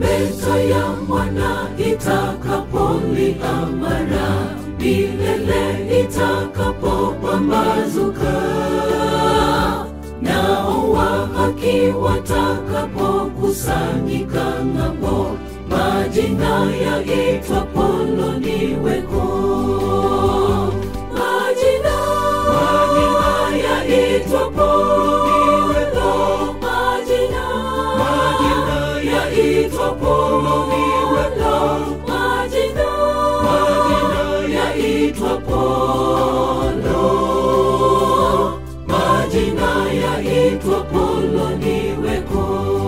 tarumbeta ya mwana itakapolia mara milele itakapopambazuka nao wa haki watakapokusanyika ng'ambo majina yaitwa poloniweko majina majina yaitwa poloniweko majina majina yaitwa poloniweko majina majina yaitwa polo majina yaitwa poloniweko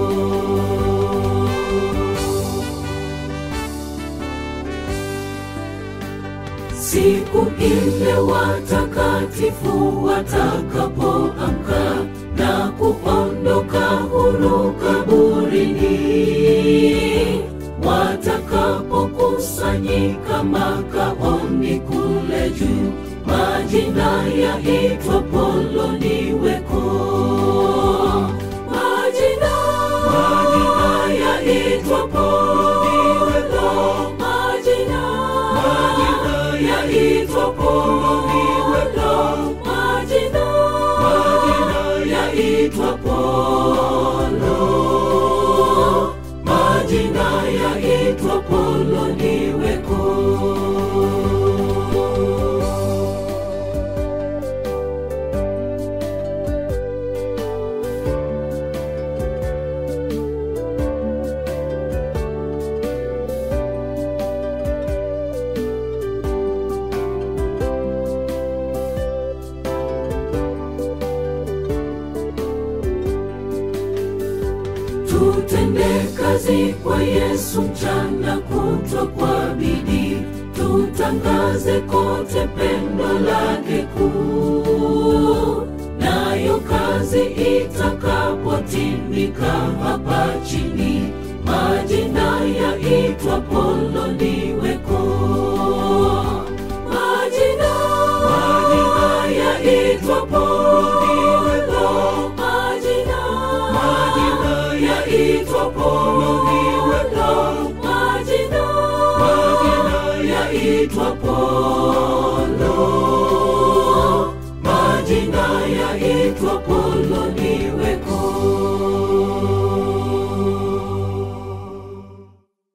siku ile watakatifu watakapoamka na kuondoka huru kaburini, watakapokusanyika makaoni kule juu, majina yaitwa poloniweko. Majina, majina yaitwa poloniweko. Majina, majina yaitwa poloniweko. Majina, majina yaitwa polo. Majina yaitwa poloniweko. Tutende kazi kwa Yesu mchana kutwa kwa bidii, tutangaze kote pendo lake kuu. Nayo kazi itakapotimika hapa chini, majina yaitwa poloni